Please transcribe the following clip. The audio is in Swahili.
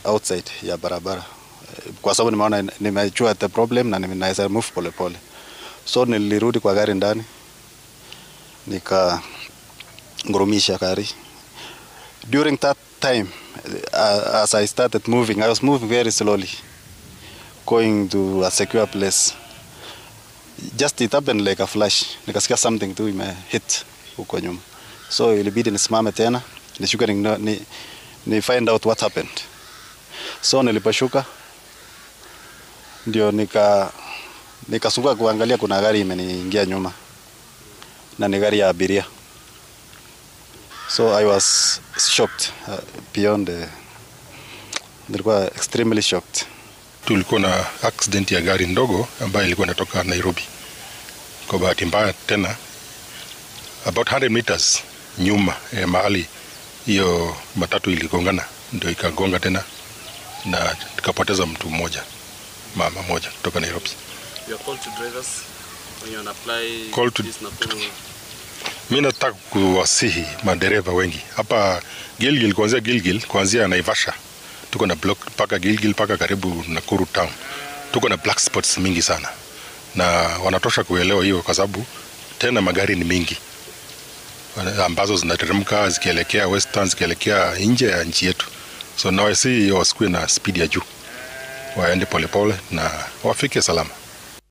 outside ya barabara Eh, kwa sababu nimeona nimejua the problem na ninaweza move polepole, so nilirudi kwa gari ndani nika ngurumisha gari. During that time uh, as I started moving I was moving very slowly going to a secure place just it happened like a flash, nikasikia something tu ime hit huko nyuma, so ilibidi nisimame tena nishuke ni, ni, ni find out what happened. So niliposhuka ndio nika nikasunguka kuangalia, kuna gari imeniingia nyuma na ni gari ya abiria, so I was shocked uh, beyond uh, nilikuwa extremely shocked. Tulikuwa na accident ya gari ndogo ambayo ilikuwa inatoka Nairobi. Kwa bahati mbaya tena, about 100 meters nyuma ya mahali hiyo matatu iligongana, ndio ikagonga tena na tukapoteza mtu mmoja, mama moja kutoka Nairobi. You are called to drivers when you wanna apply Call to- this Nakuru. Mi nataka kuwasihi madereva wengi hapa Gilgil, kuanzia Gilgil, kuanzia Naivasha tuko na block mpaka Gilgil mpaka karibu Nakuru town, tuko na black spots mingi sana, na wanatosha kuelewa hiyo, kwa sababu tena magari ni mingi ambazo zinateremka zikielekea western, zikielekea nje ya nchi yetu, so nawasi wasikuwe na speed ya juu, waende polepole na wafike salama.